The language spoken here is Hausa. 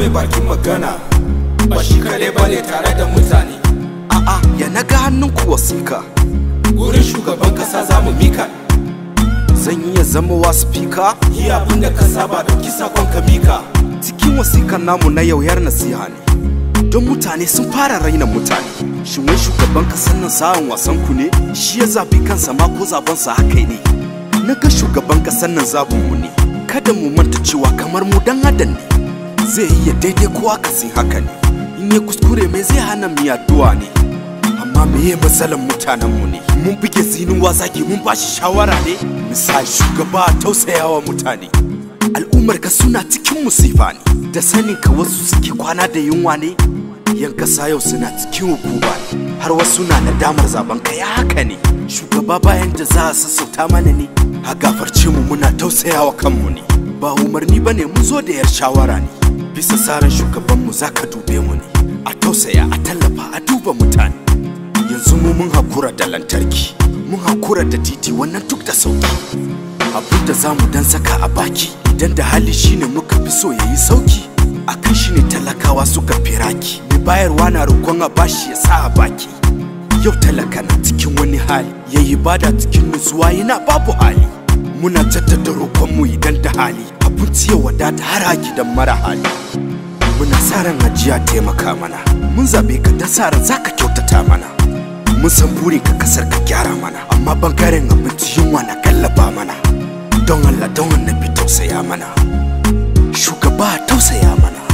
mai bakin magana ba shi kadai bane tare da mutane a'a ya naga hannun ku wasika gurin shugaban kasa za mu mika zan iya zama wa speaker yi abin da ka saba dauki sakon ka mika cikin wasikan namu na yau yar nasiha ne don mutane sun fara raina mutane shin wai shugaban kasar nan sa'an wasan ku ne shi ya zabi kansa ma ko zabansa haka ne na ga shugaban kasar nan zabin mu ne kada mu manta cewa kamar mu dan adam ne zai iya daidai ko akasin haka ne in ya kuskure mai zai hana mu addu'a ne amma meye matsalan mutanen mu ne mun buge zinuwa zagi mun bashi shawara ne misali shugaba a tausayawa mutane al'ummar ka suna cikin musifa ne da sanin ka wasu suke kwana da yunwa ne yan kasa yau suna cikin hukuma ne har wasu na nadamar zaben ka ya haka ne shugaba bayan da za a sassauta mana ne a gafarce mu muna tausayawa kanmu ne ba umarni bane mun zo da yar shawara ne bisa tsarin shugaban mu zaka dube mu ne a tausaya a tallafa a duba mutane yanzu mu mun hakura da lantarki mun hakura da titi wannan duk da sauki abin da za mu dan saka a baki idan da hali shine muka fi so yayi sauki akan shi ne talakawa suka firaki mai bayarwa na roƙon a bashi ya sa a baki yau talaka na cikin wani hali yayi bada cikin nutsuwa yana babu hali muna jaddada roƙonmu idan da hali abinci ya wadata har a gidan mara hali muna sa ran ajiya taimaka mana mun zabe ka da sa ran zaka kyautata mana mun san burin ka kasar ka gyara mana amma bangaren abinci yunwa na gallaba mana don Allah don annabi tausaya mana shugaba tausaya mana